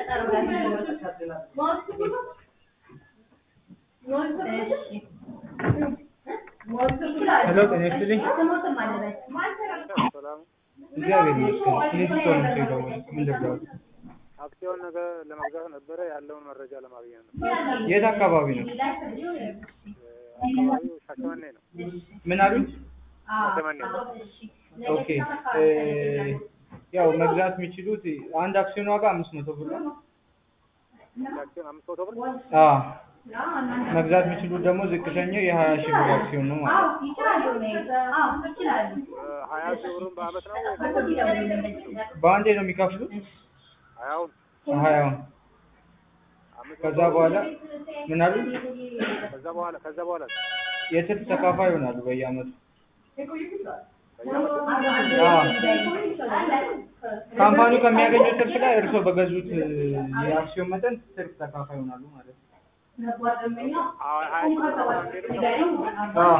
ሄሎ ጤና ይስጥልኝ። እግዚአብሔር ይመስገን። ፊሊፕስ ሆነ የደወልኩት ምን ልርዳዎት? አክሲዮን ነገር ለመግዛት ነበረ ያለውን መረጃ ለማግኘት ነው። የት አካባቢ ነው? አካባቢው ሻሸመኔ ነው። ምን አሉኝ? ሻሸመኔ ነው። ኦኬ እ ያው መግዛት የሚችሉት አንድ አክሲዮን ዋጋ አምስት መቶ ብር ነው። አክሲዮን አምስት መቶ ብር አዎ መግዛት የሚችሉት ደግሞ ዝቅተኛው የሀያ ሺህ ብር አክሲዮን ነው ማለት ነው። ሀያ ሺህ ብሩን በአመት ነው ወይ? በአንዴ ነው የሚከፍሉት ሀያውን ሀያውን አምስት ከዛ በኋላ ምን አሉኝ? ከዛ በኋላ ከዛ በኋላ የትርፍ ተካፋይ ይሆናሉ በየአመቱ። በየአመቱ አዎ ካምፓኒው ከሚያገኘው ትርፍ ላይ እርስዎ በገዙት እ የአክሲዮን መጠን ትርፍ ተካፋይ ይሆናሉ ማለት ነው። ሀያ ሀያ ሺህ ብር አሁን አንዴ ነው የሚከፍለው? አዎ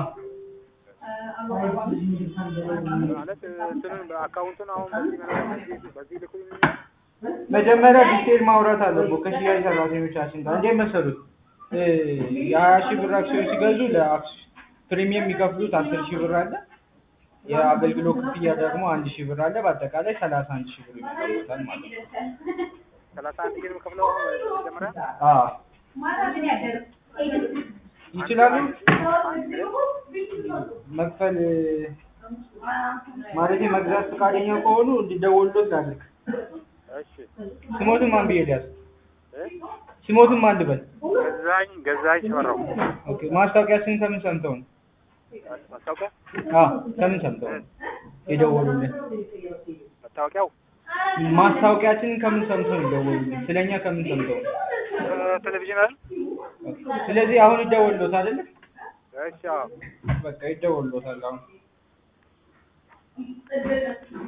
ማለት እንትኑን በአካውንቱን አሁን በዚህ በዚህ በዚህ ልኩኝ መጀመሪያ ዲቴል ማውራት አለብዎ ከሽያጭ ሰራተኞቻችን ጋር። እንዴት መሰሉት? እ የሀያ ሺህ ብር አክሲዮን ሲገዙ ለአክስ ፕሪሚየም የሚከፍሉት አስር ሺህ ብር አለ። የአገልግሎት ክፍያ ደግሞ አንድ ሺህ ብር አለ። በአጠቃላይ ሰላሳ አንድ ሺህ ብር ይከፍሉታል ማለት ነው። ሰላሳ አንድ ሺህ ነው የምከፍለው አሁን መጀመሪያ አዎ ይችላሉ መክፈል እ ማለቴ መግዛት ፈቃደኛ ከሆኑ እንዲደውሉት ላድርግ። እሺ ስሞትን ማን ብዬ ልያዝ? እ ስሞትን ማን ልበል? ገዛኝ ገዛኝ ሽፈራው ኦኬ ማስታወቂያችንን ከምን ሰምተው ነው? ማስታወቂያ አዎ ከምን ሰምተው ነው የደወሉልን? መታወቂያው ማስታወቂያችንን ከምን ሰምተው ነው የደወሉልን? ስለኛ ከምን ሰምተው ነው? ቴሌቪዥን አይደል? ኦኬ። ስለዚህ አሁን ይደወሉት አይደለ? እሺ አዎ በቃ ይደወሉታል አሁን